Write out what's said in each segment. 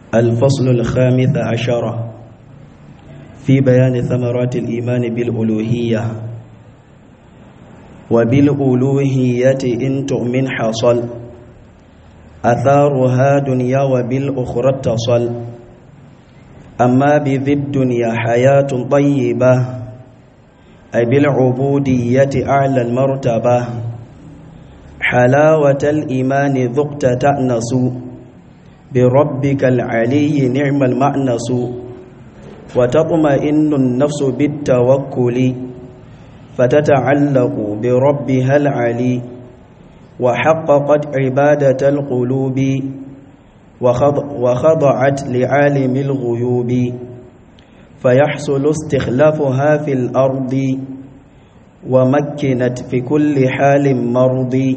الفصل الخامس عشر في بيان ثمرات الإيمان بالألوهية وبالألوهية إن تؤمن حصل أثارها دنيا وبالأخرى اتصل أما بذي الدنيا حياة طيبة أي بالعبودية أعلى المرتبة حلاوة الإيمان ذقت تأنس بربك العلي نعم المأنس وتطمئن النفس بالتوكل فتتعلق بربها العلي وحققت عبادة القلوب وخضعت لعالم الغيوب فيحصل استخلافها في الأرض ومكنت في كل حال مرضي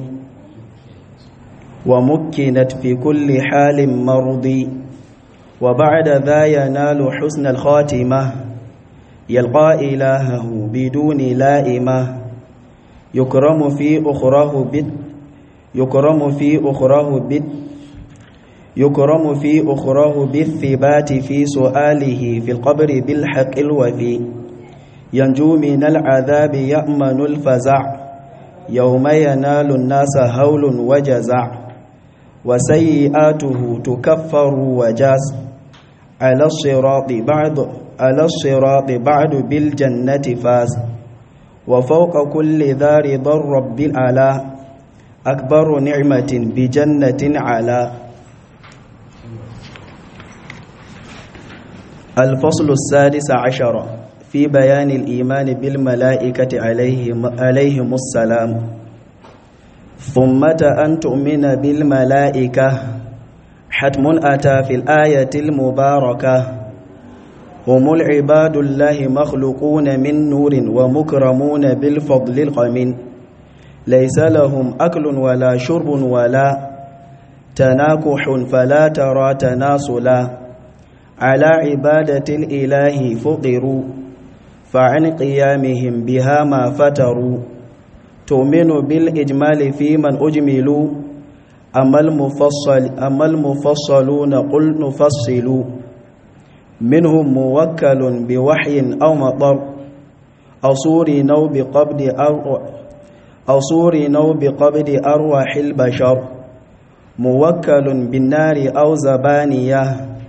ومكنت في كل حال مرضي وبعد ذا ينال حسن الخاتمة يلقى إلهه بدون لائمة يكرم في أخراه بد يكرم في أخراه بد يكرم في أخراه بالثبات في سؤاله في القبر بالحق الوفي ينجو من العذاب يأمن الفزع يوم ينال الناس هول وجزع وسيئاته تكفر وجاز على الصراط بعد على الصراط بعد بالجنة فاز وفوق كل ذا رضا رب الأعلى أكبر نعمة بجنة على الفصل السادس عشر في بيان الإيمان بالملائكة عليهم, عليهم السلام ثم أن تؤمن بالملائكة حتم أتى في الآية المباركة هم العباد الله مخلوقون من نور ومكرمون بالفضل القمين ليس لهم أكل ولا شرب ولا تناكح فلا ترى تناسلا على عبادة الإله فقروا فعن قيامهم بها ما فتروا تؤمن بالإجمال في من أجملوا أما المفصل أما المفصلون قل نفصل منهم موكل بوحي أو مطر أو صور نو بقبض أو أو صور نو بقبض أرواح البشر موكل بالنار أو زبانية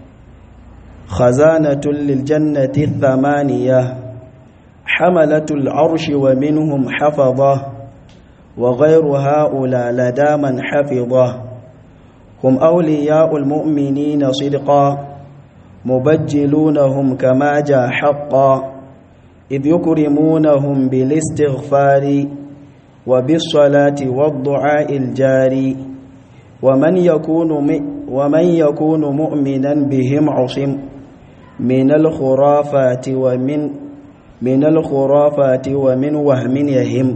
خزانة للجنة الثمانية حملة العرش ومنهم حفظه وغير هؤلاء لدى من حفظه هم أولياء المؤمنين صدقا مبجلونهم كما جاء حقا إذ يكرمونهم بالاستغفار وبالصلاة والدعاء الجاري ومن يكون ومن يكون مؤمنا بهم عصم من الخرافات ومن من الخرافات ومن وهم يهم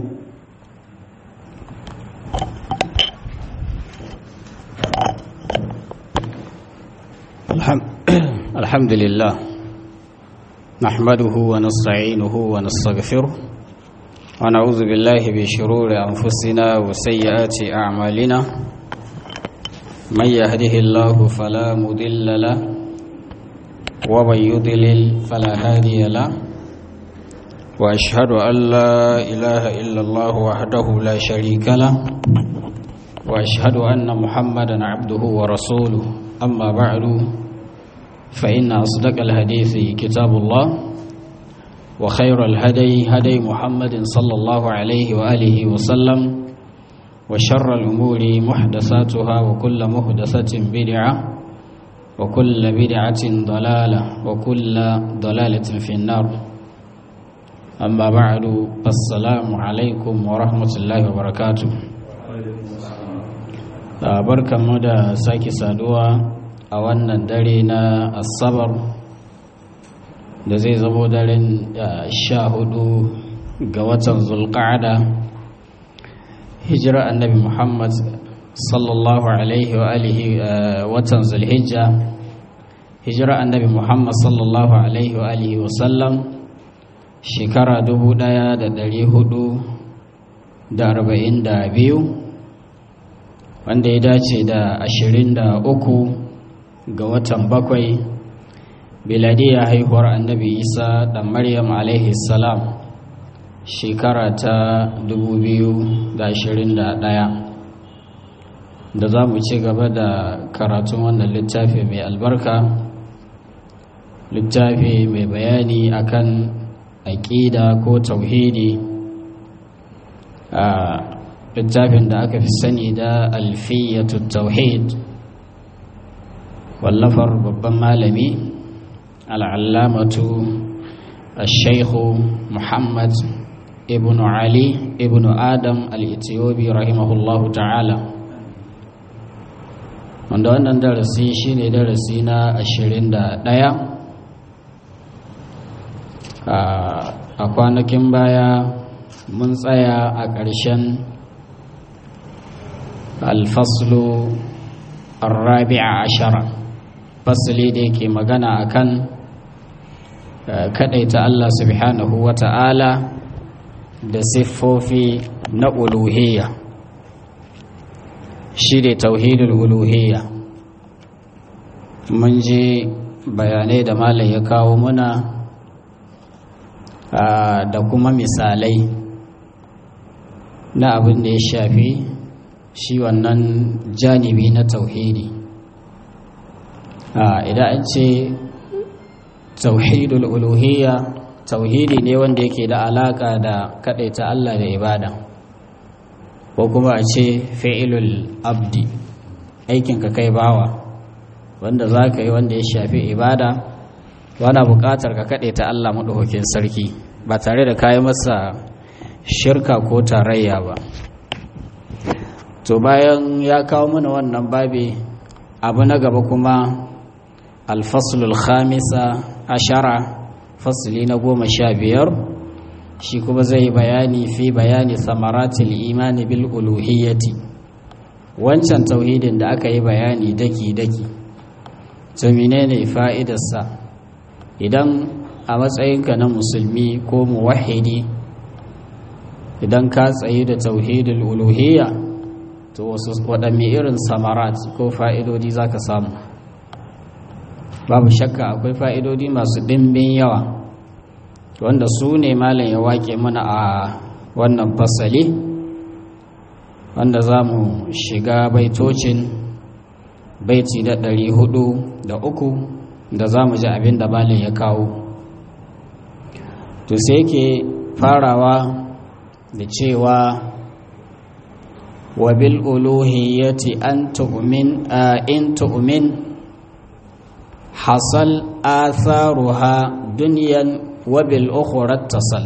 الحمد لله نحمده ونستعينه ونستغفره ونعوذ بالله من شرور أنفسنا وسيئات أعمالنا من يهده الله فلا مضل له ومن يضلل فلا هادي له وأشهد أن لا إله إلا الله وحده لا شريك له وأشهد أن محمدا عبده ورسوله أما بعد فإن أصدق الحديث كتاب الله وخير الهدي هدي محمد صلى الله عليه وآله وسلم وشر الأمور محدثاتها وكل محدثة بدعة وكل بدعة ضلالة وكل ضلالة في النار أما بعد السلام عليكم ورحمة الله وبركاته barka mu da sake saduwa a wannan dare na asabar da zai zamo daren sha hudu ga watan zulqa'ada hijira annabi muhammad sallallahu alaihi wa alihi watan zulhijja hijira annabi muhammad sallallahu alaihi wa alihi wa sallam shekara dubu daya da dari hudu da arba'in da biyu wanda ya dace da ashirin da uku ga watan bakwai biladiyar haihuwar annabi isa da maryam alaihi salam shekara ta 2021 da za mu ci gaba da karatun wannan littafi mai albarka littafi mai bayani akan aƙida ko tauhidi a littafin da aka fi sani da alfiyatu tauhid wallafar babban malami al'allamatu al-shaikhu muhammad ibn ali ibn adam al-ethiopi rahimahullahu ta'ala wanda wannan darasi shine darasi na ashirin da ɗaya a kwanakin baya mun tsaya a ƙarshen alfaslu arrabi'a ashara fasli da yake magana akan kaɗaita Allah subhanahu wa ta'ala da siffofi na uluhiyya shi ne tauhidul uluhiyya mun ji bayanai da malam ya kawo muna da kuma misalai na abin da ya shafi shi wannan janibi na tauhidi idan an ce tauhidul uluhiyya tauhidi ne wanda yake da alaka da kadaita Allah da ibada ko kuma a ce fi'ilul abdi aikinka kai bawa wanda za ka yi wanda ya shafi ibada wana buƙatar ka kadaita Allah maɗaukakin sarki ba tare da kayi masa shirka ko tarayya ba to bayan ya kawo mana wannan babi abu na gaba kuma alfaslul khamisa ashara fasli na goma sha biyar shi kuma zai bayani fi bayani samaratul imani bil uluhiyyati wancan tauhidin da aka yi bayani daki-daki to menene fa'idarsa idan a matsayinka na musulmi ko muwahidi idan ka tsayi da tauhidul uluhiyya to wasu waɗanne irin samarat ko fa'idodi za ka samu babu shakka akwai fa'idodi masu ɗimbin yawa wanda su ne malam ya wake mana a wannan fasali wanda za mu shiga baitocin baiti da ɗari hudu da uku da za mu ji abin da malam ya kawo to sai yake farawa da cewa wa bil uluhiyyati an tu'min in tu'min hasal atharuha dunyan wa bil ukhra tasal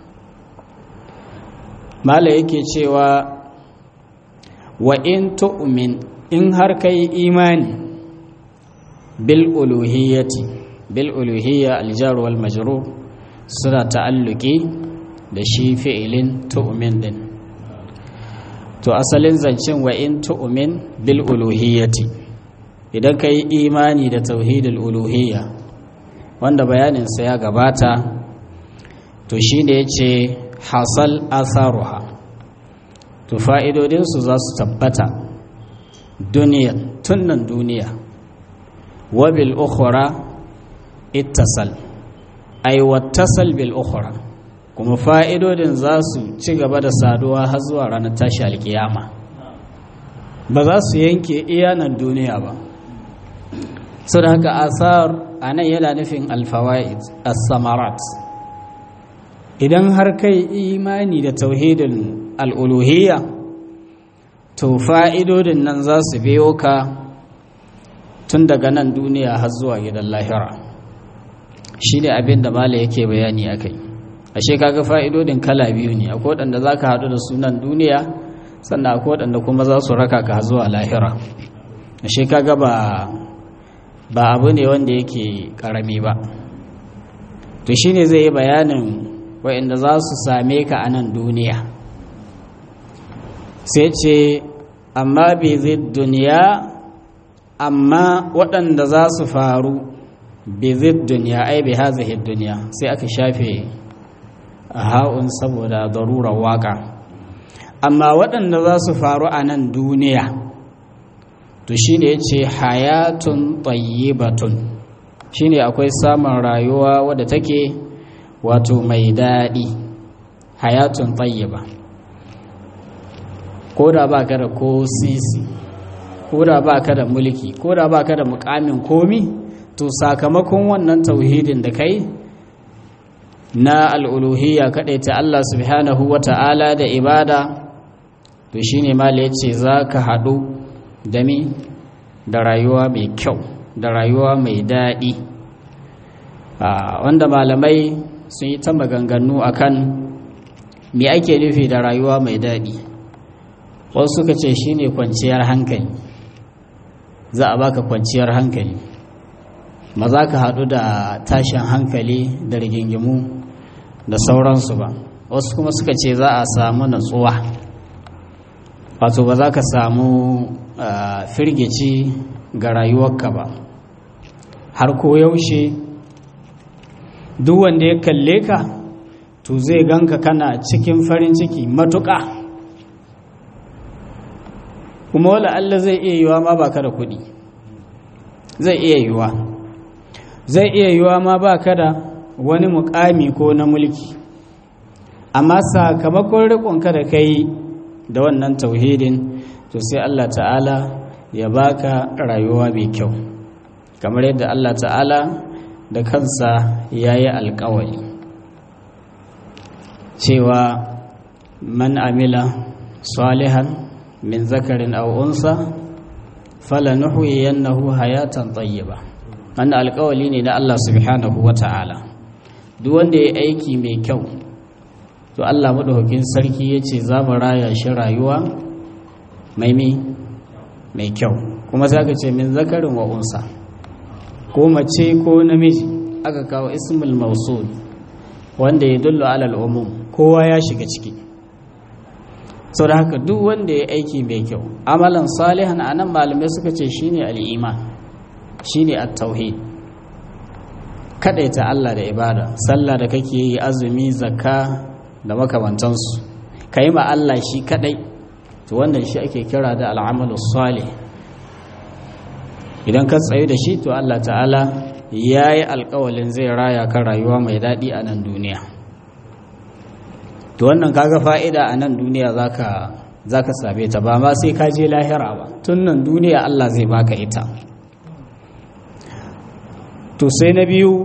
mala yake cewa wa in tu'min in har kai imani bil uluhiyyati bil uluhiyya al jar wal majrur suna ta'alluki da shi fi'ilin tu'min din to asalin zancen wa in tu'min bil uluhiyyati idan kai imani da tauhidul uluhiyya wanda bayaninsa ya gabata to shine yace hasal atharuha to fa'idodinsu za su tabbata duniya tunan duniya wabil ukhra ittasal ay wattasal bil ukhra kuma fa'idodin za su ci gaba da saduwa har zuwa ranar tashi alkiyama ba za su yanke iyanan duniya ba sau da haka asar a nan yana nufin alfawa'id as-samarat idan har kai imani da tauhidin al'uluhiyya to fa'idodin nan za su biyo ka tun daga nan duniya har zuwa gidan lahira shi ne abin da mala yake bayani a kai ashe kaga fa'idodin kala biyu ne akwai waɗanda za ka haɗu da sunan duniya sannan akwai waɗanda kuma za su raka ka zuwa lahira ashe kaga ba ba abu ne wanda yake ƙarami ba to shi ne zai yi bayanin waɗanda za su same ka a nan duniya sai ce amma bai zai duniya amma waɗanda za su faru bai zai duniya ai bai hazihi duniya sai aka shafe a ha'un saboda darurar waka amma waɗanda za su faru a nan duniya to shine yace hayatun tayyibatun shine akwai samun rayuwa wadda take wato mai daɗi hayatun tayyiba ko da ba ka da ko sisi ko da ba ka da mulki ko da ba ka da mukamin komi to sakamakon wannan tauhidin da kai na al'uluhiyya kaɗai ta Allah subhanahu wa ta'ala da ibada to shi ne ma ya ce za ka haɗu da mi da rayuwa mai kyau da rayuwa mai daɗi wanda malamai sun yi ta maganganu akan me ake nufi da rayuwa mai daɗi wasu suka ce shi ne kwanciyar hankali za a baka kwanciyar hankali ma za ka haɗu da tashin hankali da rigingimu da sauransu ba wasu kuma suka ce za a samu natsuwa wato ba za ka samu firgici ga rayuwarka ba har ko yaushe duk wanda ya kalle ka to zai ganka kana cikin farin ciki matuƙa kuma wala Allah zai iya yiwa ma baka da kuɗi zai iya yiwa zai iya yiwa ma baka da wani mukami ko na mulki amma sakamakon riƙonka da kai da wannan tauhidin to sai Allah ta'ala ya baka rayuwa mai kyau kamar yadda Allah ta'ala da kansa ya yi alkawari cewa man amila salihan min zakarin aw unsa falanuhyiyannahu hayatan tayyiba wannan alƙawali ne na Allah subhanahu wata'ala duk wanda ya aiki mai kyau to Allah madaukakin sarki yace za mu raya shi rayuwa mai mai kyau kuma sai aka ce min zakarin wa unsa ko mace ko namiji aka kawo ismul mausul wanda ya dullu alal umum kowa ya shiga ciki sau da haka duk wanda ya aiki mai kyau amalan salihan a nan malamai suka ce shine al'iman shine at-tauhid ta Allah da ibada sallah da kake yi azumi zakka da makamantansu ka yi ma Allah shi kadai to wannan shi ake kira da al'amalu salih idan ka tsayu da shi to Allah ta'ala ya yi alkawalin zai raya kan rayuwa mai daɗi a nan duniya to wannan kaga fa'ida a nan duniya za ka same ta ba ma sai ka je lahira ba tun nan duniya Allah zai baka ita to sai na biyu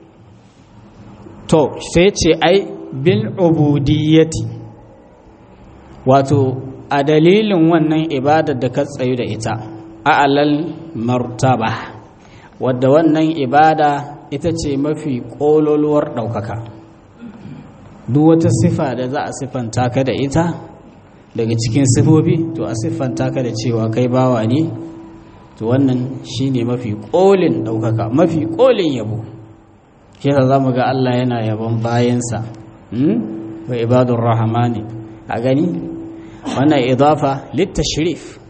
to sai ce ai bil ubudiyyati wato a dalilin wannan ibadar da ka tsayu da ita a'lal martaba wadda wannan ibada ita ce mafi ƙololuwar ɗaukaka duk wata sifa da za a siffanta ka da ita daga cikin sifofi to a siffanta ka da cewa kai bawa ne to wannan shine mafi ƙolin ɗaukaka mafi ƙolin yabo shi za mu ga Allah yana yabon bayansa wa ibadun rahamani a gani wannan idafa littashrif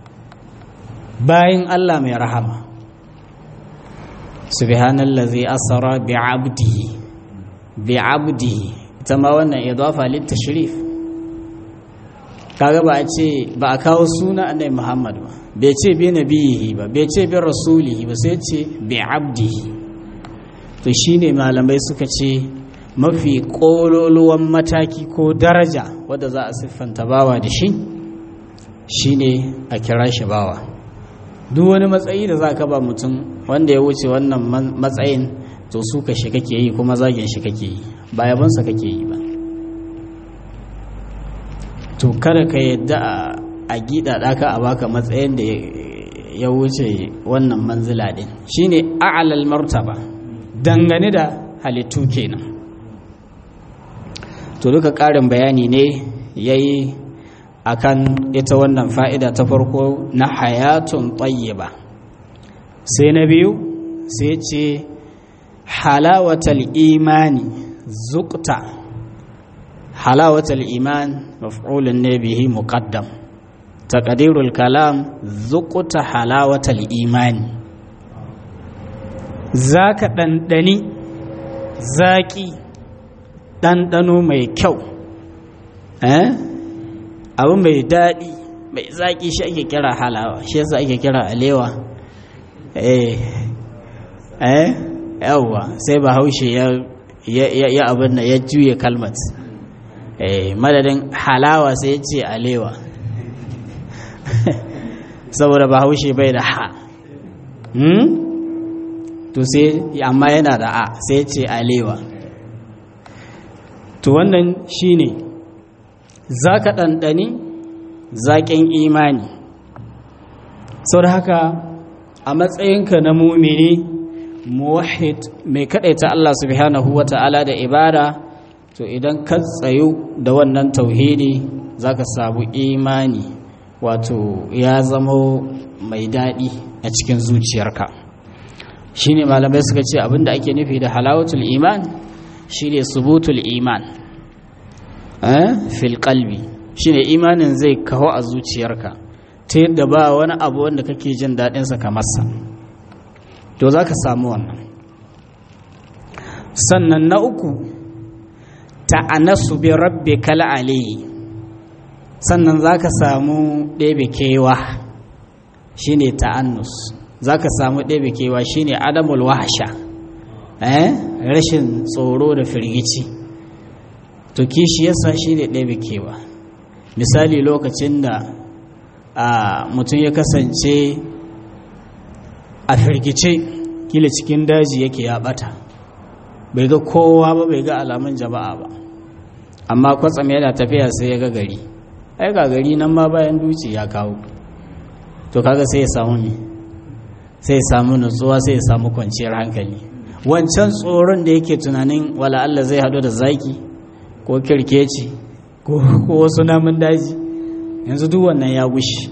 bayan Allah mai rahama subhanallazi asra bi'abdihi bi'abdihi ita ma wannan idafa litashrif kaga ba a ce ba a kawo suna annabi Muhammad ba bai ce bi nabiyihi ba bai ce bi rasulihi ba sai ce bi'abdihi to shine malamai suka ce mafi kololuwan mataki ko daraja wadda za a siffanta bawa da shi shine a kira shi bawa duk wani matsayi da za ka ba mutum wanda ya wuce wannan matsayin to su ka shi kake yi kuma zagin shi kake yi ba yabansa kake yi ba to kada ka yadda a gida ɗaka a baka matsayin da ya wuce wannan manzila ɗin shine a'lal martaba dangane da halittu kenan to duka ƙarin bayani ne yayi akan ita wannan fa'ida ta farko na hayatun tayyiba sai na biyu sai ce halawatal imani zukta halawatal iman maf'ulun ne bihi muqaddam taqdirul kalam zukta halawatal imani zaka ɗanɗani zaƙi ɗanɗano mai kyau eh abu mai daɗi mai zaƙi shi ake kira halawa shi yasa ake kira alewa eh eh yawwa sai bahaushe ya ya abin da ya juye kalmat eh madadin halawa sai ya ce alewa saboda bahaushe bai da ha hmm? to sai amma yana da a sai ya ce alewa to wannan shine za ka ɗanɗani zaƙin imani sau da haka a matsayinka na mumini muwahid mai kaɗaita Allah subhanahu wa ta'ala da ibada to idan ka tsayu da wannan tauhidi za ka samu imani wato ya zama mai daɗi a cikin zuciyarka shi ne malamai suka ce abinda ake nufi da halawatul iman shi ne subutul iman fil kalbi shi ne imanin zai kawo a zuciyarka ta yadda ba wani abu wanda kake jin daɗinsa kamarsa to za ka samu wannan sannan na uku ta'anasu bi rabbi kala aliyi sannan za ka samu ɗebe kewa shi ne ta'annus za ka samu ɗebe kewa shi ne adamul wahasha rashin tsoro da firgici to kishi yasa shi ne ɗebe kewa misali lokacin da mutum ya kasance a firgice kila cikin daji yake ya ɓata bai ga kowa ba bai ga alamun jama'a ba amma kwatsam yana tafiya sai ya ga gari ai ga gari nan ma bayan duci ya kawo to kaga sai ya samu me sai ya samu nutsuwa sai ya samu kwanciyar hankali wancan tsoron da yake tunanin wala Allah zai hadu da zaki ko kirkeci ko wasu namun daji yanzu duk wannan ya gushi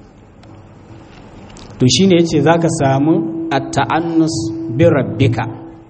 to shine yace zaka samu at-ta'annus bi rabbika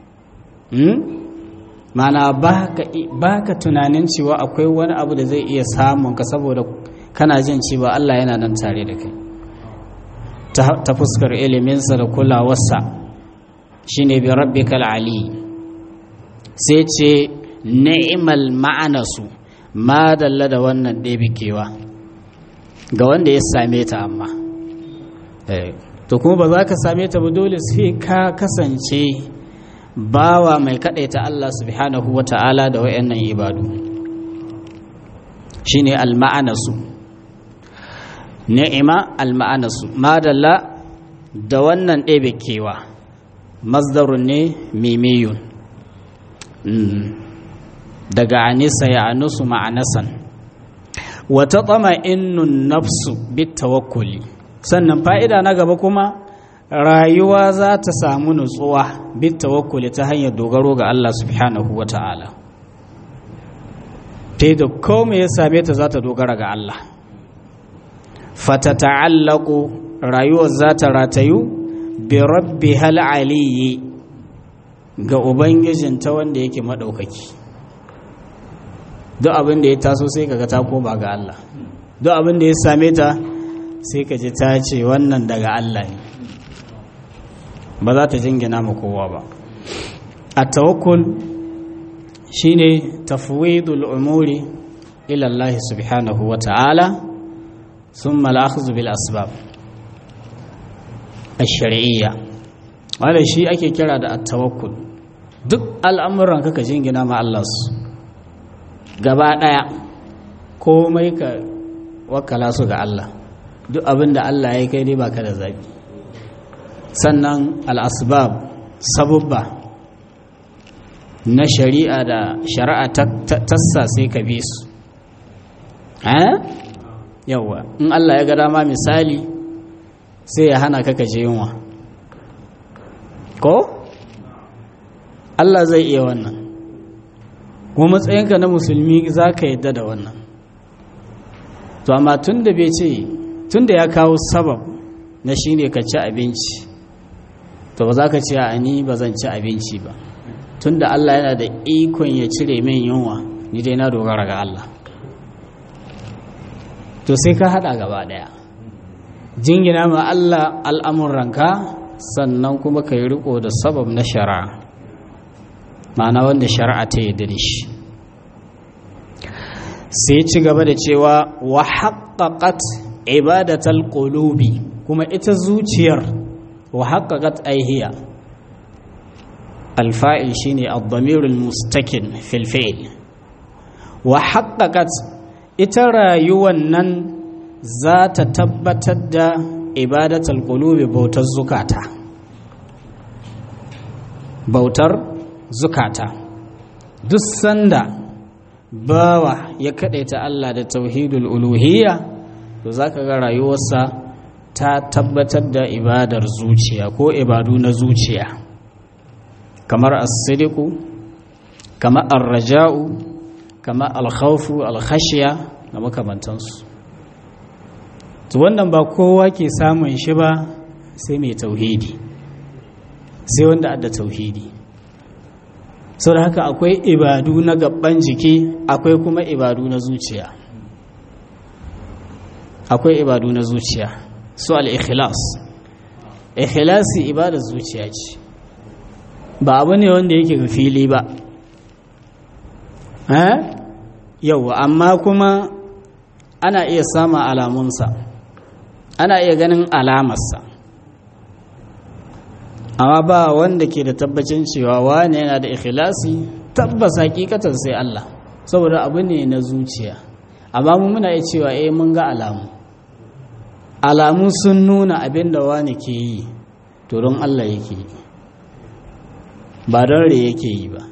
mana ba ka tunanin cewa akwai wani abu da zai iya samun ka saboda kana jin cewa Allah yana nan tare da kai ta fuskar iliminsa da kulawarsa shi ne bi rabbikal ali sai ce ni'mal ma'anasu ma dalla da wannan ɗebikewa ga wanda ya same ta amma to kuma ba za ka same ta ba dole sai ka kasance bawa mai kaɗaita Allah subhanahu wa ta'ala da wayannan ibadu shine alma'anasu ni'ima alma'anasu madalla da wannan ɗebe kewa masdarun ne mimiyun daga anisa ya anusu ma'anasan wata tsama innun nafsu bit tawakkuli sannan fa'ida na gaba kuma rayuwa za ta samu nutsuwa bit tawakkuli ta hanyar dogaro ga Allah subhanahu wa ta'ala ta da kome ya same ta za ta dogara ga Allah fata ta'allaku rayuwar za ta ratayu bi rabbi hal aliyi ga ubangijinta wanda yake maɗaukaki duk abin da ya taso sai kaga ta koma ga Allah duk abin da ya same ta sai ka ji ta ce wannan daga Allah ne ba za ta jingina ma kowa ba a tawakkul shine tafwidul umuri ila Allah subhanahu wa ta'ala thumma al-akhdhu bil asbab ash-shar'iyya wanda shi ake kira da at-tawakkul duk al'amuran ka jingina ma Allah su gaba daya komai ka wakala su ga Allah duk abin da Allah ya kai dai baka da zabi sannan al'asbab sabubba na shari'a da shari'a tassa sai ka bi su yauwa in Allah ya ga dama misali sai ya hana ka kaje yunwa ko Allah zai iya wannan kuma matsayinka na musulmi za ka yadda da wannan to amma tun da bai ce tun da ya kawo sabab na shi ne ka ci abinci to ba za ka ce a ni ba zan ci abinci ba tun da Allah yana da ikon ya cire min yunwa ni dai na dogara ga Allah to sai ka hada gaba daya jingina ma Allah al'amuranka sannan kuma ka yi riko da sabab na shari'a ma'ana wanda shari'a ta yi da shi sai ci gaba da cewa wa haqqaqat ibadatal qulubi kuma ita zuciyar wa haqqaqat aihiya alfa'il shine ad-damirul mustakin fil fi'l wa haqqaqat ita rayuwan nan za ta tabbatar da ibadatal qulubi bautar zukata bautar zukata duk sanda bawa ya ta Allah da tauhidul uluhiyya to zaka ga rayuwarsa ta tabbatar da ibadar zuciya ko ibadu na zuciya kamar as-sidiqu kamar ar-raja'u kamar al-khawfu al-khashya da makamantansu to wannan ba kowa ke samun shi ba sai mai tauhidi sai wanda adda tauhidi sau da haka akwai ibadu na gaban jiki akwai kuma ibadu na zuciya akwai ibadu na zuciya su al-ikhlas ikhlasi ibadar zuciya ce ba abu ne wanda yake ga fili ba yau amma kuma ana iya samun alamunsa ana iya ganin alamarsa amma ba wanda ke da tabbacin cewa wane yana da ikhlasi tabbas hakikatan sai Allah saboda abu ne na zuciya amma mu muna iya cewa eh mun ga alamu alamu sun nuna abin da wani ke yi to don Allah yake yi ba don re yake yi ba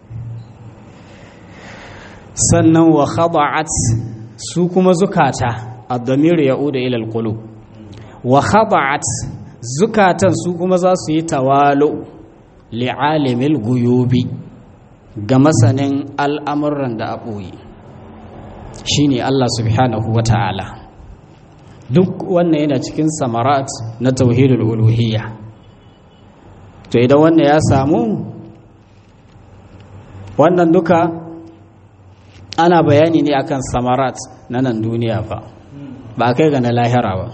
sannan wa khada'at su kuma zukata ad-damir ya'udu ila al-qulub wa khada'at zukatan su kuma za su yi tawalu li'alimil guyubi ga masanin al'amuran da aboyi shine Allah subhanahu wa ta'ala duk wannan yana cikin samarat na tauhidul uluhiyya to idan wannan ya samu wannan duka ana bayani ne akan samarat na nan duniya fa ba kai ga na lahira ba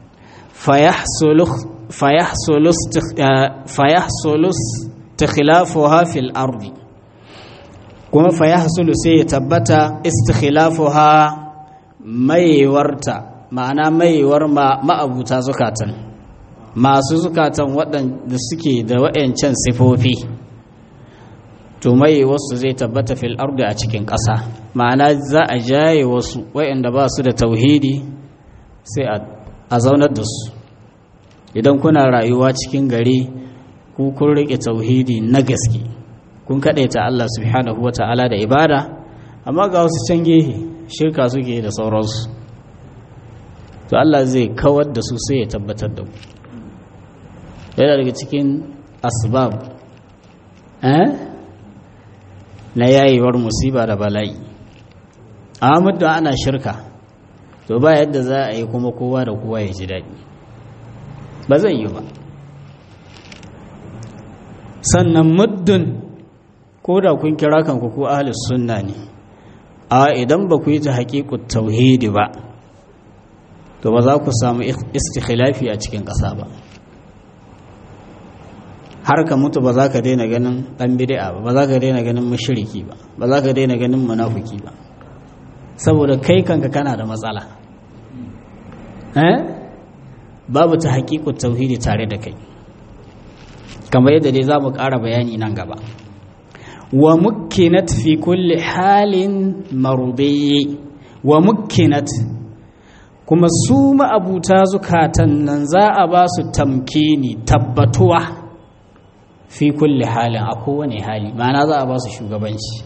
fayahsulu istikhlafuha fil ardi kuma fayahsulu sai ya tabbata istikhlafuha maiwarta ma'ana maiwar ma'abuta zukatan masu zukatan waɗanda suke da wa'yancan sifofi to mai wasu zai tabbata fil ardi a cikin ƙasa ma'ana za a jaye wasu wa'yanda ba su da tauhidi sai a zaunar da su idan kuna rayuwa cikin gari ku kun riƙe tauhidi na gaske kun kaɗaita Allah subhanahu wa ta'ala da ibada amma ga wasu can gehe shirka suke da sauransu to Allah zai kawar da su sai ya tabbatar da ku yana daga cikin asbab eh na yayewar musiba da bala'i amma muddin ana shirka to ba yadda za a yi kuma kowa da kowa ya ji daɗi ba zai yi ba sannan muddin ko da kun kira kanku ko ahlus sunna ne a idan ba ku yi ta haƙiƙut tauhidi ba to ba za ku samu istikhilafi a cikin ƙasa ba har ka mutu ba za ka daina ganin ɗan bid'a ba ba za ka daina ganin mushriki ba ba za ka daina ganin munafiki ba saboda kai kanka kana da matsala eh babu ta haƙiƙu tauhidi tare da kai kamar yadda dai za mu ƙara bayani nan gaba wa mukkinat fi kulli halin marudiyyi wa mukkinat kuma su ma'abuta zukatan nan za a ba su tamkini tabbatuwa fi kulli halin a kowane hali ma'ana za a ba su shugabanci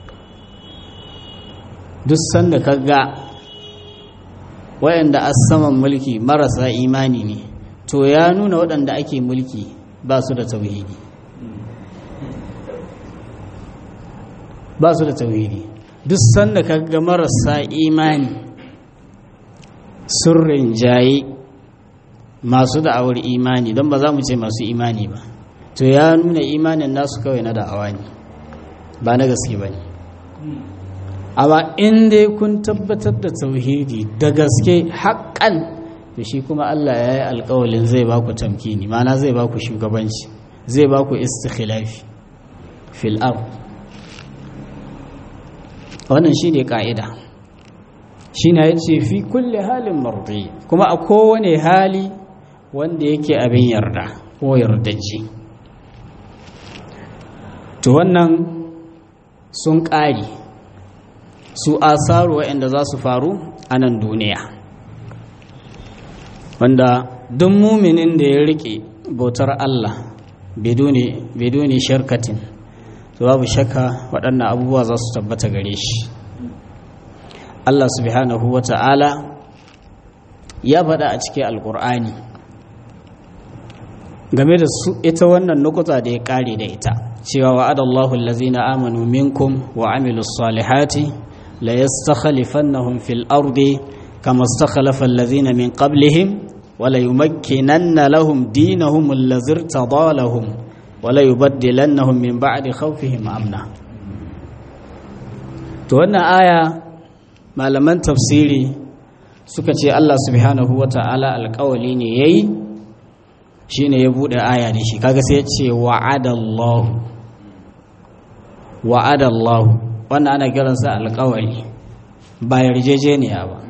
duk sanda ka ga wayanda a saman mulki marasa imani ne to ya nuna waɗanda ake mulki ba su da tauhidi ba su da tauhidi duk sanda ka ga marasa imani sun rinjaye masu da'awar imani don ba za mu ce masu imani ba to ya nuna imanin nasu kawai na da'awa ne ba na gaske ba ne amma in dai kun tabbatar da tauhidi da gaske haƙƙan to shi kuma Allah ya yi alƙawalin zai ba ku tamkini mana zai ba ku shugabanci zai ba ku istikhilafi fil ard wannan shi ne ƙa'ida shi na ya ce fi kulle halin mardi kuma a kowane hali wanda yake abin yarda ko yardaji to wannan sun ƙari su asaru waɗanda za su faru a nan duniya wanda duk muminin da ya riƙe bautar Allah biduni shirkatin to babu shakka waɗannan abubuwa za su tabbata gare shi Allah subhanahu wa ta'ala ya faɗa a cikin alƙur'ani game da su ita wannan nukuta da ya ƙare da ita cewa wa'adallahu allazina amanu minkum wa amilus salihati la yastakhlifannahum fil ardi kama istakhlafa allazina min qablihim wa la yumakkinanna lahum dinahum allazi irtada lahum wa la yubaddilannahum min ba'di khawfihim amna to wannan aya malaman tafsiri suka ce Allah subhanahu wa ta'ala alƙawali ne yayi shine ya bude aya da shi kaga sai ya ce wa'adallahu wa'adallahu wannan ana kiransa alƙawali ba yarjejeniya ba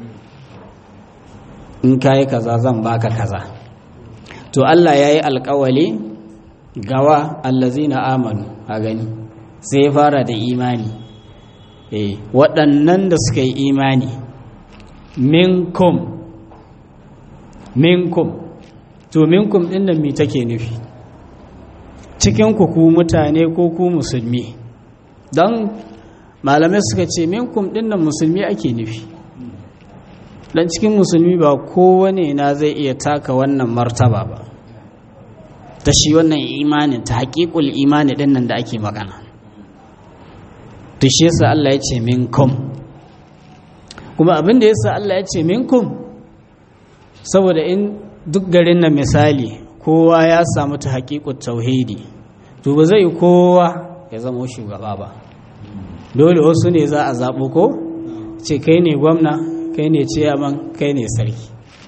in kayi kaza zan baka kaza to Allah yayi alƙawali gawa allazina amanu a gani sai ya fara da imani eh waɗannan da suka yi imani minkum minkum to minkum ɗin nan me take nufi cikin ku ku mutane ko ku musulmi don malamai suka ce minkum ɗin nan musulmi ake nufi dan cikin musulmi ba kowane na zai iya taka wannan martaba ba ta shi wannan imanin ta haƙiƙul imani ɗin nan da ake magana to shi yasa Allah ya ce minkum kuma abin da yasa Allah ya ce minkum saboda in duk garin nan misali kowa ya samu ta haƙiƙut tauhidi to ba zai kowa ya zama shugaba ba dole wasu ne za a zaɓo ko ce kai ne gwamna kai ne ciyaman kai ne sarki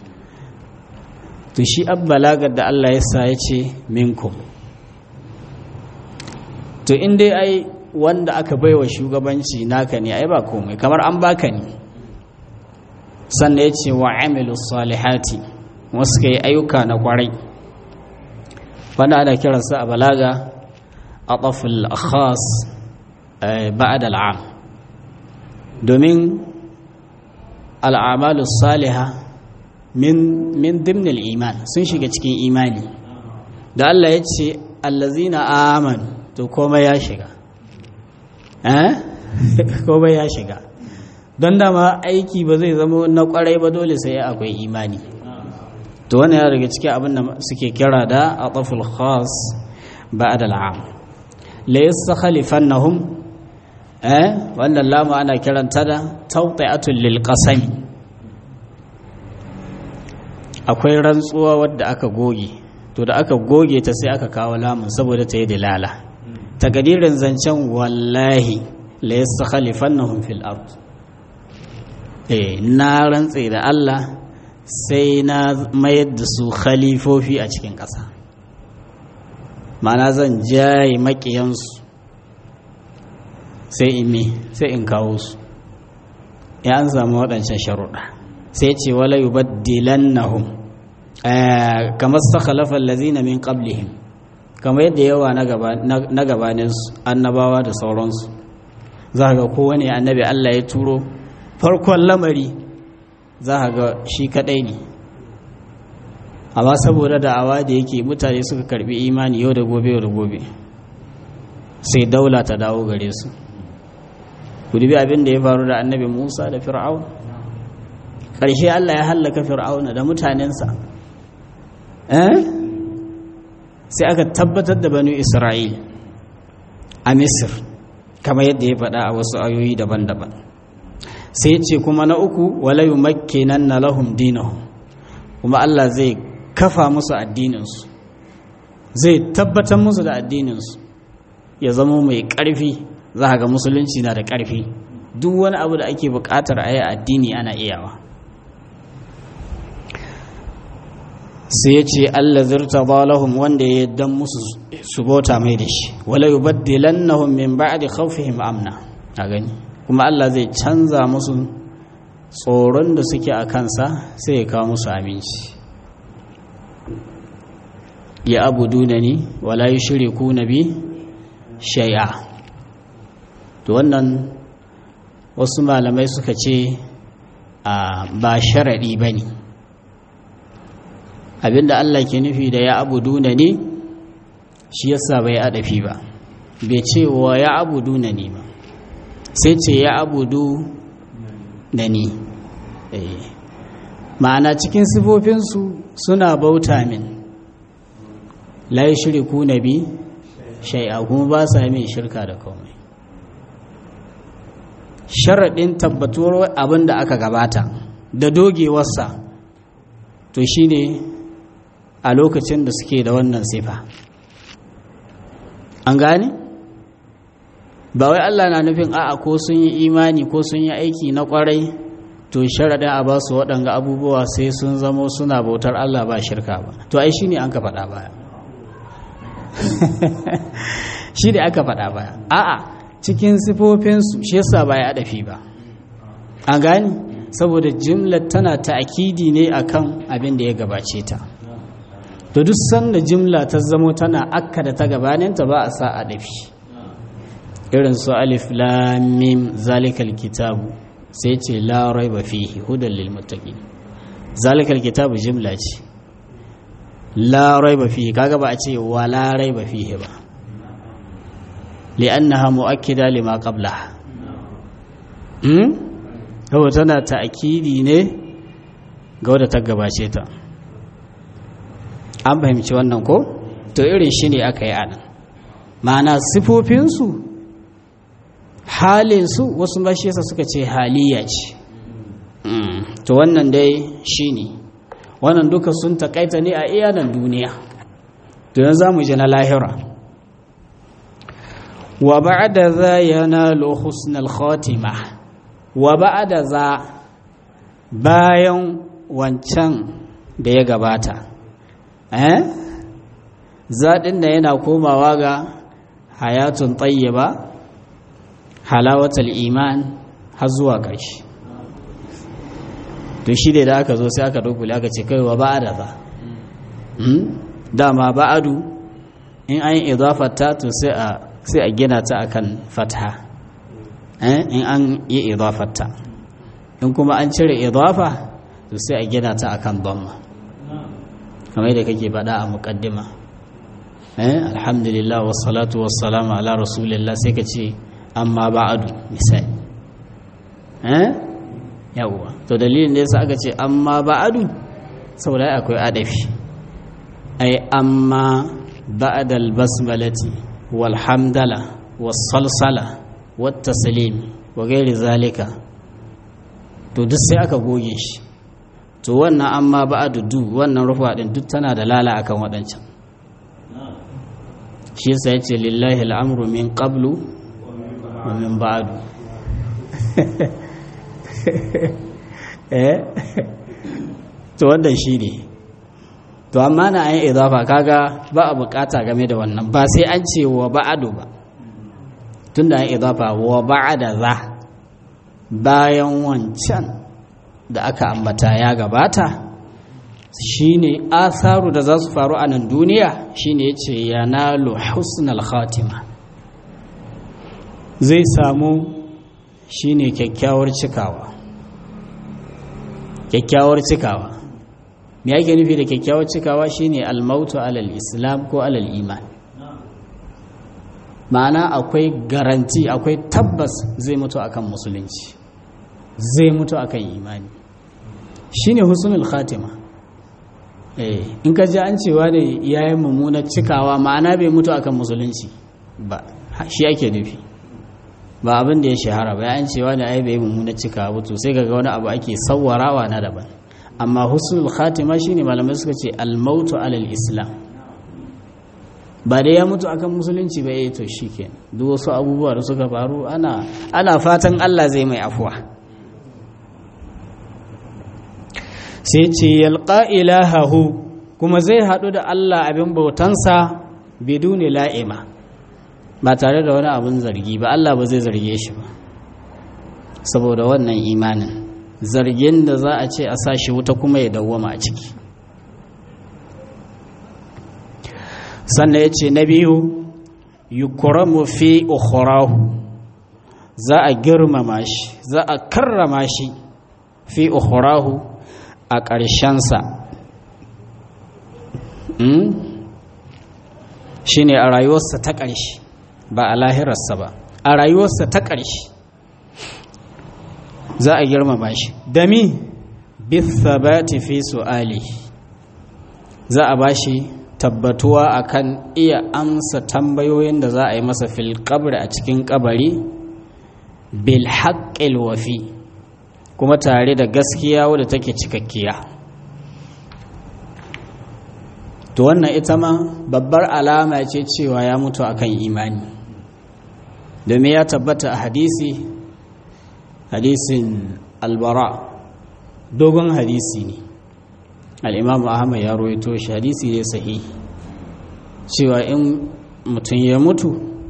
to shi abbalagar da Allah ya sa ya ce minkum to in dai ai wanda aka baiwa shugabanci naka ne ai ba komai kamar an baka ne sannan ya ce wa amilu salihati wasu ka yi ayyuka na kwarai wanda ana kiransa a balaga a ƙafil khas ba'ad al'am domin al'amalu saliha min dimnil iman sun shiga cikin imani da Allah ya ce allazina amanu to komai ya shiga eh komai ya shiga don dama aiki ba zai zama na kwarai ba dole sai akwai imani to wannan ya daga cikin abin da suke kira da ataful khas ba'da al'am la yastakhlifannahum eh wannan lama ana kiranta da tawti'atul lil qasami akwai rantsuwa wadda aka goge to da aka goge ta sai aka kawo lamun saboda ta yi dalala takadirin zancen wallahi la yastakhlifannahum fil ard eh na rantse da Allah sai na mayar da su khalifofi a cikin ƙasa mana zan jaye maƙiyansu sai in me sai in kawo su ya an samu waɗancan sharuɗa sai ce wala yubaddilannahum kamar sakhalafa allazina min qablihim kamar yadda yawa na gabaninsu annabawa da sauransu za ga kowane annabi Allah ya turo farkon lamari za a ga shi kadai ne amma saboda da'awa da yake mutane suka karbi imani yau da gobe yau da gobe sai daula ta dawo gare su ku dubi abin da ya faru da annabi musa da fir'aun ƙarshe allah ya hallaka fir'auna da mutanensa sai aka tabbatar da banu isra'il a misir kamar yadda ya faɗa a wasu ayoyi daban-daban sai ce kuma na uku wala yumakkinan na lahum dinahum kuma Allah zai kafa musu addininsu zai tabbatar musu da addininsu ya zama mai ƙarfi za ga musulunci na da ƙarfi duk wani abu da ake buƙatar a yi addini ana iyawa sai ya ce Allah zirta lahum wanda ya dan musu su bauta mai da shi wala yubaddilannahum min ba'di khawfihim amna a gani kuma Allah zai canza musu tsoron da suke a kansa sai ya kawo musu aminci ya abu ni wala yi shiri ku na bi shai'a to wannan wasu malamai suka ce a ba sharaɗi ba ne abinda Allah ke nufi da ya abu ni shi yasa bai adafi ba bai ce wa ya abu ni ba sai ce ya abudu da ni ma'ana cikin sifofinsu suna bauta min la yi shiriku na bi shai'a kuma ba sa min shirka da komai sharaɗin tabbatuwar abin da aka gabata da dogewarsa to shine a lokacin da suke da wannan sifa an gane? ba wai Allah na nufin a'a ko sun yi imani ko sun yi aiki na kwarai to sharaɗin a ba su waɗanga abubuwa sai sun zamo suna bautar Allah ba shirka ba to ai shi ne an ka faɗa baya shi ne aka faɗa baya a'a cikin sifofinsu shi yasa ba ya adafi ba an gani saboda jimlar tana ta'akidi ne akan abin da ya gabace ta to duk sanda jimla ta zamo tana akka da ta gabaninta ba a sa adafi irin su alif lamim zalikal kitabu sai ce la raiba fihi hudan lil muttaqin zalikal kitabu jimla ce la raiba fihi kaga ba a ce wa la raiba fihi ba li'annaha mu'akkida lima qablaha hmm to tana ta'kidi ne ga wadda ta gabace ta an fahimci wannan ko to irin shi ne aka yi anan ma'ana sifofinsu halinsu wasu mashiyasa suka ce haliya ce to wannan dai shi ne wannan duka sun takaita ne a iyanan duniya to yanzu za mu ji na lahira wa ba'da za yanalu husnal khatima wa ba'da za bayan wancan da ya gabata eh zaɗin da yana komawa ga hayatun tayyiba halawatul iman har zuwa ƙarshe to shi da aka zo sai aka dukule aka ce kai wa ba'ada za dama ba'adu in an yi idafata to sai a sai a gina ta akan fatha in an yi idafata in kuma an cire idafa to sai a gina ta akan dhamma kamar da kake faɗa a muqaddima eh alhamdulillah wassalatu wassalamu ala rasulillah sai ka ce amma ba'adu misali eh yawwa to dalilin da yasa aka ce amma ba'adu saboda akwai adafi ai amma ba'da al-basmalati wal hamdala was salsala wat taslim wa ghairi zalika to duk sai aka goge shi to wannan amma ba'adu du wannan rufa din duk tana da lala akan wadancan shi yasa yace lillahi al-amru min qablu wa min ba'du eh to wannan shine to amma na ayin idafa kaga ba a bukata game da wannan ba sai an ce wa ba'adu ba tunda ayin idafa wa ba'ada za bayan wancan da aka ambata ya gabata shine asaru da za su faru a nan duniya shine yace yanalu husnal khatima zai samu shine kyakkyawar cikawa kyakkyawar cikawa me yake nufi da kyakkyawar cikawa shine almautu alal islam ko alal iman ma'ana akwai garanti akwai tabbas zai mutu akan musulunci zai mutu akan imani shine husnul khatima eh in ka ji an cewa da yayin mummunar cikawa ma'ana bai mutu akan musulunci ba shi ake nufi ba abin da ya shahara ba an cewa da ai bai mummuna cika ba to sai kaga wani abu ake sawwarawa na daban amma husnul khatima shine malamai suka ce al mautu alal islam ba da ya mutu akan musulunci ba eh to shikenan duk wasu abubuwa da suka faru ana ana fatan Allah zai mai afuwa sai ce yalqa ilahahu kuma zai hadu da Allah abin bautansa biduni la'ima ba tare da wani abun zargi ba Allah ba zai zarge shi ba saboda wannan imanin zargin da za a ce a sa shi wuta kuma ya dawwama a ciki sannan ya ce na biyu yukuramu fi ukhrahu za a girmama shi za a karrama shi fi ukhrahu a ƙarshensa shi ne a rayuwarsa ta ƙarshe ba a lahirarsa ba a rayuwarsa ta ƙarshe za a girmama shi dami bithabati fi su'ali za a bashi tabbatuwa akan iya amsa tambayoyin da za a yi masa fil qabri a cikin kabari bil haqqil wafi kuma tare da gaskiya wadda take cikakkiya to wannan ita ma babbar alama ce cewa ya mutu akan imani domin ya tabbata a hadisi hadisin albara dogon hadisi ne al'imamu ahmad ya roito shi hadisi ne sahi cewa in mutum ya mutu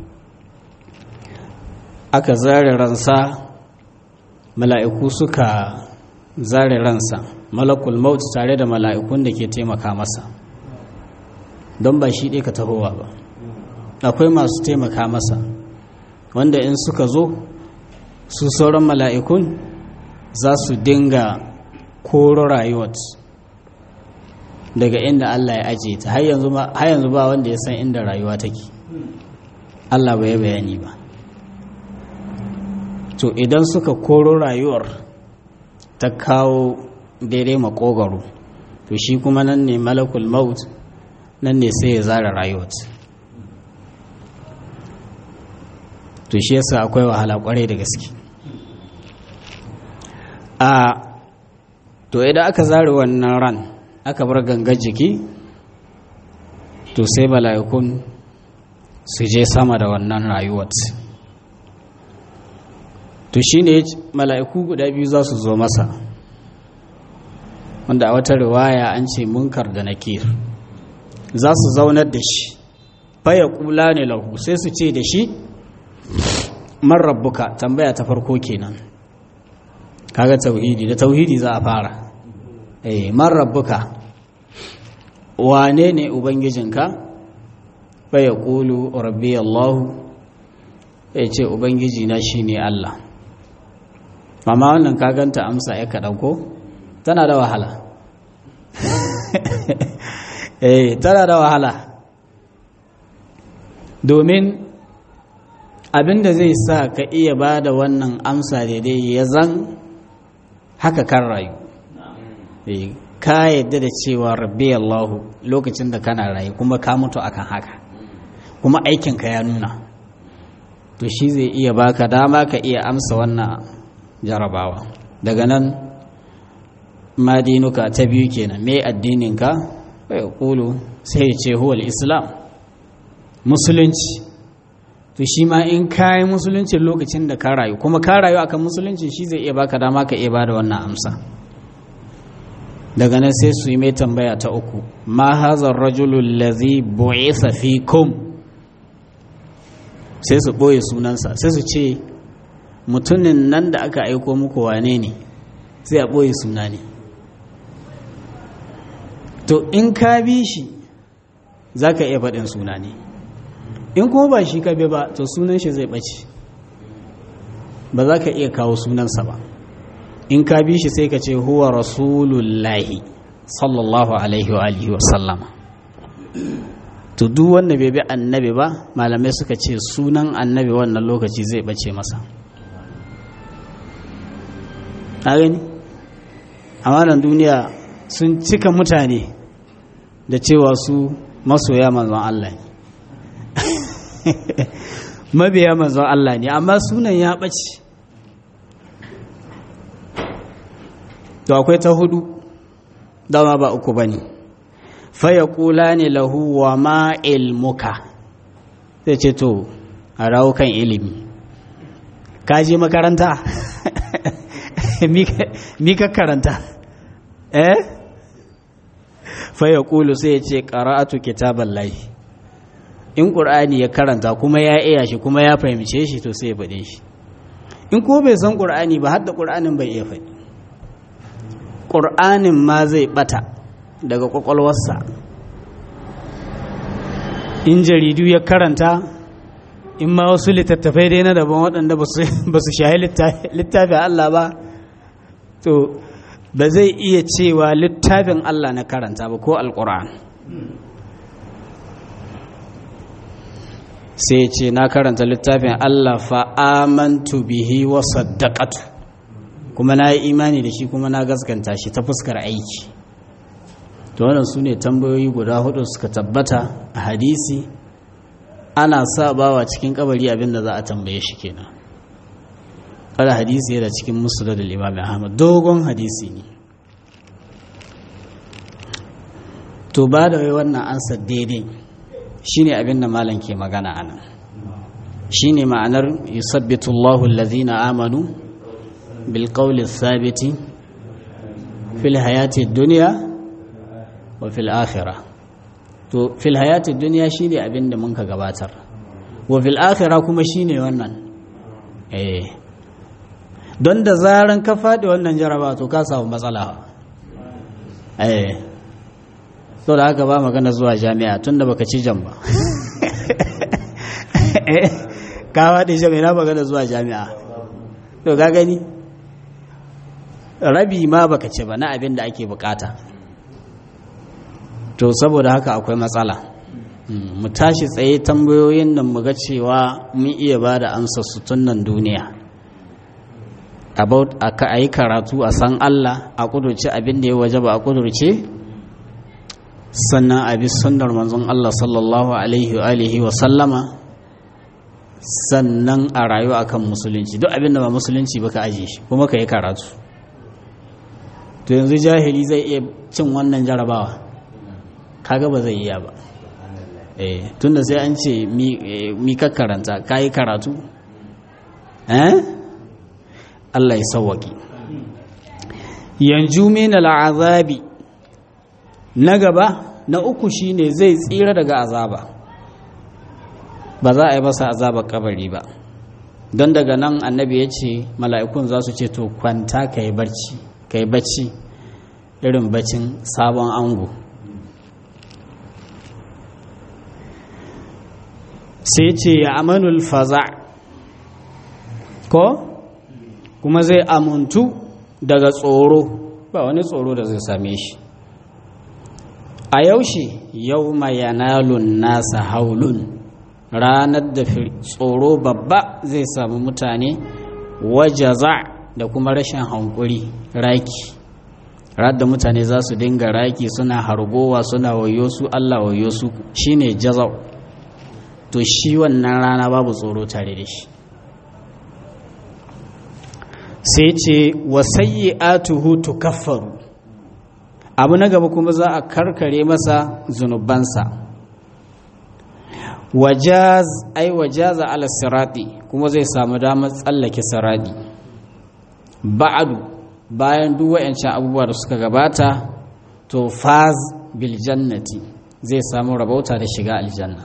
aka zare ransa mala'iku suka zare ransa malakul maut tare da mala'ikun da ke taimaka masa don ba shi ɗaya ka tahowa ba akwai masu taimaka masa wanda in suka zo su sauran mala'ikun za su dinga koro rayuwar daga inda Allah ya ajiye ta har yanzu ba wanda ya san inda rayuwa take Allah bai bayani ba to idan suka koro rayuwar ta kawo daidai makogaro to shi kuma nan ne malakul maut nan ne sai ya zara rayuwar to shi yasa akwai wahala kwarai da gaske a to idan aka zare wannan ran aka bar gangar jiki to sai mala'ikun su je sama da wannan rayuwar to shi ne mala'iku guda biyu za su zo masa wanda a wata riwaya an ce munkar da nakir za su zaunar da shi faya kula ne lahu sai su ce da shi man rabbuka tambaya ta farko kenan kaga tauhidi da tauhidi za a fara eh man rabbuka wane ne ubangijinka faya kulu rabbi allah ya ce ubangiji na shine allah amma wannan kaganta amsa ya kaɗan ko tana da wahala eh tana da wahala domin abinda zai sa ka iya ba da wannan amsa daidai ya zan haka kan rayu ka yadda da cewa rabbi allahu lokacin da kana rayu kuma ka mutu akan haka kuma aikinka ya nuna to shi zai iya baka dama ka iya amsa wannan jarabawa daga nan madinuka ta biyu kenan me addininka bai kulu sai ya ce huwal islam musulunci to shi ma in kayi musulunci lokacin da ka rayu kuma ka rayu akan musulunci shi zai iya baka dama ka iya bada wannan amsa daga nan sai su yi mai tambaya ta uku ma hazar rajulul ladhi bu'itha fikum sai su boye sunansa sai su ce mutumin nan da aka aiko muku wane ne sai a boye suna ne to in ka bi shi za ka iya faɗin suna ne in kuma ba shi ka bi ba to sunan shi zai ɓace ba za ka iya kawo sunansa ba in ka bi shi sai ka ce huwa rasulullahi sallallahu alaihi wa alihi wa sallama to duk wanda bai bi annabi ba malamai suka ce sunan annabi wannan lokaci zai ɓace masa a gani a duniya sun cika mutane da cewa su masoya manzon Allah ne mabiya manzon Allah ne amma sunan ya ɓace to akwai ta hudu dama ba uku ba ne faya kula ne lahu wa ma ilmuka sai ce to a rawo kan ilimi ka je makaranta mi ka karanta eh faya kulu sai ya ce ƙara'atu kitaban lahi in ƙur'ani ya karanta kuma ya iya shi kuma ya fahimce shi to sai ya faɗe shi in ko bai san ƙur'ani ba har da ƙur'anin bai iya faɗi ƙur'anin ma zai ɓata daga ƙwaƙwalwarsa in jaridu ya karanta in ma wasu littattafai dai na daban waɗanda ba su shahi littafin Allah ba to ba zai iya cewa littafin Allah na karanta ba ko alƙur'an sai ce na karanta littafin Allah fa'amantu bihi wa saddaqatu kuma na yi imani da shi kuma na gaskanta shi ta fuskar aiki to wannan su ne tambayoyi guda hudu suka tabbata a hadisi ana sa bawa cikin kabari abinda za a tambaye shi kenan kada hadisi yana cikin musulun da imam ahmad dogon hadisi ne to ba da wai wannan ansa daidai shine abinda malam ke magana anan shine ma'anar yusabbitu Allahu allazina amanu bil qawli thabiti fil hayati dunya wa fil akhirah to fil hayati dunya shine abinda mun ka gabatar wa fil akhirah kuma shine wannan eh don da zaran ka faɗi wannan jaraba to ka samu matsala eh so da haka ba magana zuwa jami'a tun da baka ci jan ba ka faɗi jami'a magana zuwa jami'a to ka gani rabi ma baka ci ba na abin da ake bukata to saboda haka akwai matsala mu tashi tsaye tambayoyin nan mu ga cewa mun iya ba da amsa su tun nan duniya about a yi karatu a san Allah a kudurce abin da ya waje ba a kudurce sannan a bi sunnar manzon Allah sallallahu alaihi wa alihi wa sallama sannan a rayu akan musulunci duk abin da ba musulunci ba ka aje shi kuma ka yi karatu to yanzu jahili zai iya cin wannan jarabawa kaga ba zai iya ba eh tunda sai an ce mi ka karanta ka yi karatu eh Allah ya sawwaki yanzu min al'azabi na gaba na uku shine zai tsira daga azaba ba za a yi masa azabar kabari ba don daga nan annabi ya ce mala'ikun za su ce to kwanta ka yi barci ka yi bacci irin baccin sabon ango sai ce ya amanul faza ko kuma zai amuntu daga tsoro ba wani tsoro da zai same shi a yaushe yau yanalun nasa haulun ranar da tsoro babba zai samu mutane wajaza da kuma rashin hankuri raki da mutane za su dinga raki suna hargowa suna wayo su Allah wayo su shine jazau to shi wannan rana babu tsoro tare da shi sai ce wasayyi atuhu tukaffaru abu na gaba kuma za a karkare masa zunubansa wajaz ai wajaza ala sirati kuma zai samu damar tsallake sirati ba'adu bayan duk wayancan abubuwa da suka gabata to faz bil jannati zai samu rabauta da shiga aljanna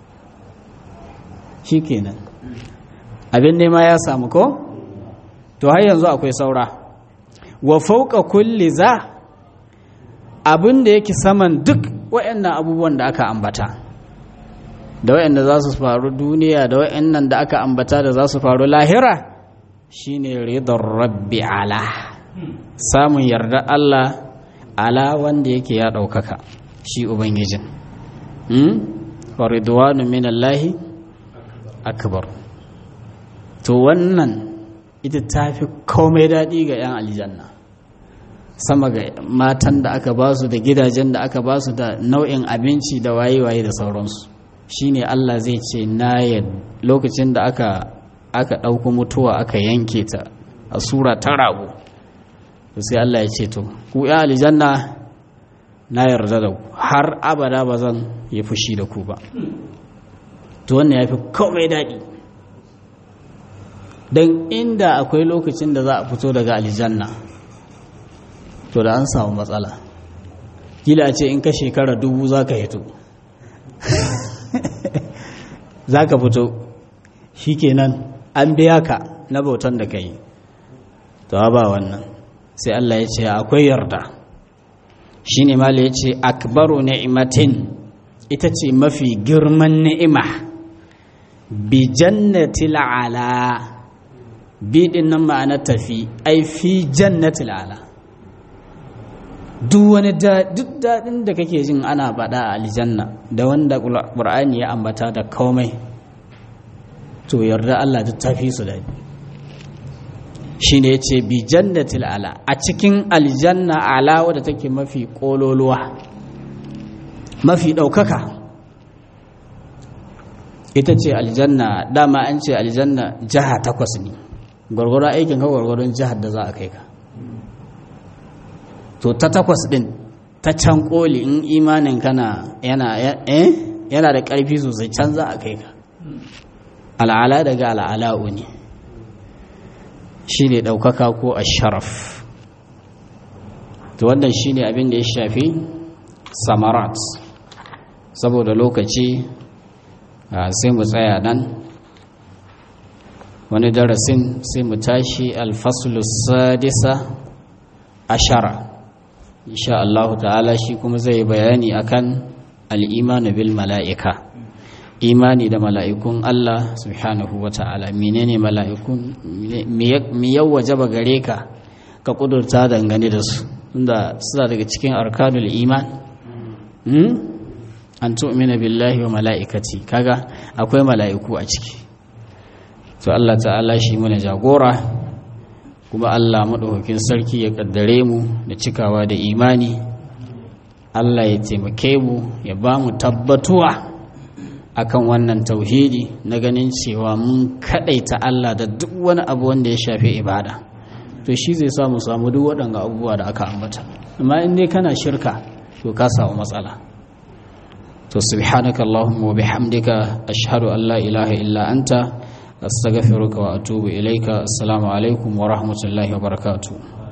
shikenan abin nema ya samu ko to har yanzu akwai saura wa fauka kulli za abin da yake saman duk wayannan abubuwan da aka ambata da wayanda za su faru duniya da wayannan da aka ambata da za su faru lahira shine ridar rabbi ala samun yarda Allah ala wanda yake ya ɗaukaka shi ubangijin wa ridwanu minallahi akbar to wannan ita ta fi komai daɗi ga 'yan aljanna sama ga matan da aka ba su da gidajen da aka ba su da nau'in abinci da waye-waye da sauransu shine Allah zai ce na lokacin da aka aka ɗauko mutuwa aka yanke ta a sura ta rago sai Allah ya ce to ku 'yan aljanna na yarda da ku har abada ba zan yi fushi da ku ba to wannan ya fi komai daɗi don inda akwai lokacin da za a fito daga aljanna to da an samu matsala gila ce in ka shekara dubu za ka hito za ka fito shi kenan an biya ka na bautan da ka yi to ba wannan sai Allah ya ce akwai yarda shi ne mala ya ce akbaru ni'imatin ita ce mafi girman ni'ima bi jannatil ala bi din nan ma'ana tafi ai fi jannatil ala duk wani duk daɗin da kake jin ana faɗa a aljanna da wanda ƙur'ani ya ambata da komai to yarda Allah duk tafi su daɗi shi ne ya ce bi jannatil ala a cikin aljanna ala wadda take mafi ƙololuwa mafi ɗaukaka ita ce aljanna dama an ce aljanna jiha takwas ne gwargwaron aikin ka gwargwaron jihar da za a kai ka to ta takwas ɗin ta can ƙoli in imanin kana yana yana da ƙarfi sosai can za a kai ka al'ala daga al'ala'u ne shi ne ɗaukaka ko a sharaf to wannan shi ne abin da ya shafi samarat saboda lokaci sai mu tsaya nan wani darasin sai mu tashi alfasulus sadisa ashara insha Allah ta'ala shi kuma zai bayani akan al'imanu bil mala'ika imani da mala'ikun Allah subhanahu wa ta'ala menene mala'ikun mi yau wajaba gare ka ka kudurta dangane da su inda suna daga cikin arkanul iman an tu'mina billahi wa mala'ikati kaga akwai mala'iku a ciki to Allah ta'ala shi mana jagora kuma Allah maɗaukakin sarki ya kaddare mu da cikawa da imani Allah ya taimake mu ya ba mu tabbatuwa akan wannan tauhidi na ganin cewa mun kadaita Allah da duk wani abu wanda ya shafi ibada to shi zai samu samu duk waɗanga abubuwa da aka ambata amma in dai kana shirka to ka samu matsala to subhanaka allahumma wa bihamdika ashhadu an la ilaha illa anta astaghfiruka wa atubu ilaika assalamu alaikum wa rahmatullahi wa barakatuh